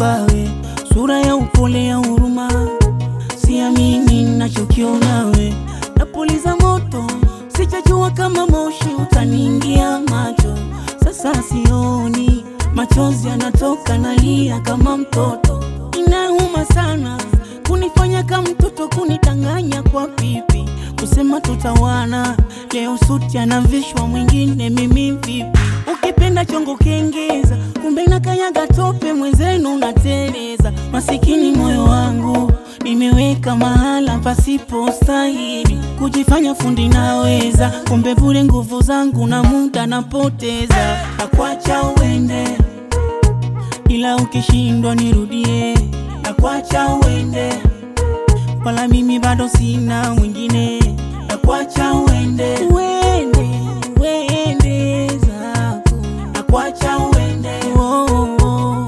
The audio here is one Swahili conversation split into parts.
we, sura ya upole ya huruma, siamini nachokiona we, napuliza moto, sichajua kama moshi utaniingia macho, sasa sioni, machozi yanatoka, nalia kama mtoto, inauma sana kunifanya kama mtoto, kunidanganya kwa pipi, kusema tutawana, leo suti anavishwa mwingine, mimi vipi? Ukipenda chongo kengeza, kumbe nakanyaga tope, mwenzenu unateleza. Masikini moyo wangu nimeweka mahala pasipo stahili, kujifanya fundi naweza, kumbe bure nguvu zangu na muda napoteza. Nakwacha uende, ila ukishindwa nirudie. Nakwacha uende, wala mimi bado sina mwingine. Nakwacha uende, uende, uende zako. Nakwacha uende, oh, oh, oh.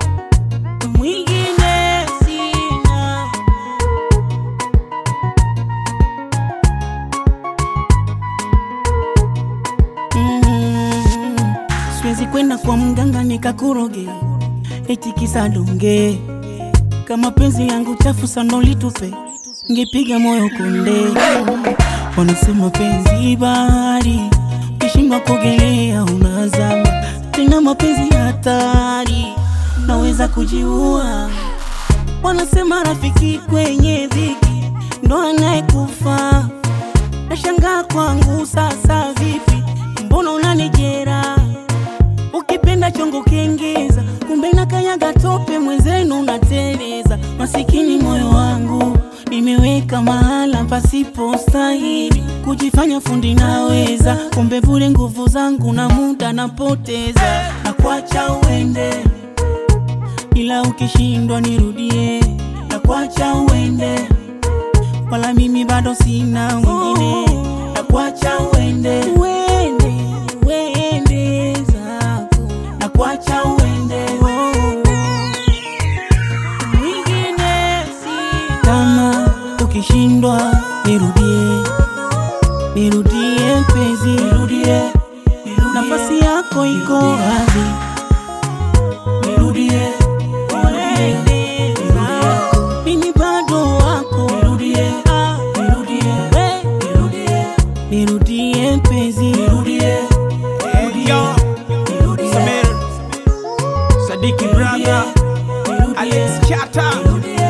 mwingine sina. Mm, siwezi kwenda kwa mganga nikakuroge eti kisa donge kama penzi yangu chafu sana ulitupe ngepiga moyo konde. Wanasema penzi bahari, ukishindwa kuogelea unazama. Tena mapenzi hatari, naweza kujiua. Wanasema rafiki kwenye dhiki ndo anayekufa. Nashangaa kwangu sasa, vipi? Mbona unanijera? Ukipenda chongo kengeza, kumbe nakanyaga tope, mwenzenu unateleza. Masikini moyo wangu nimeweka mahala pasipo stahili, kujifanya fundi naweza, kumbe bure nguvu zangu na muda napoteza. Nakwacha uende, ila ukishindwa nirudie. Nakwacha uende, wala mimi bado sina mwingine. Nakwacha uende, uende, uende zako. Nakwacha uende, oh, oh. mwingine si kama ukishindwa nirudie, nirudie mpenzi, nirudie, nafasi yako iko wazi, nirudie, uende zako. mimi bado wako, nirudie, nirudie, nirudie, nirudie mpenzi, nirudie, Yo, Samir, Sadiki brother, Alex Chata,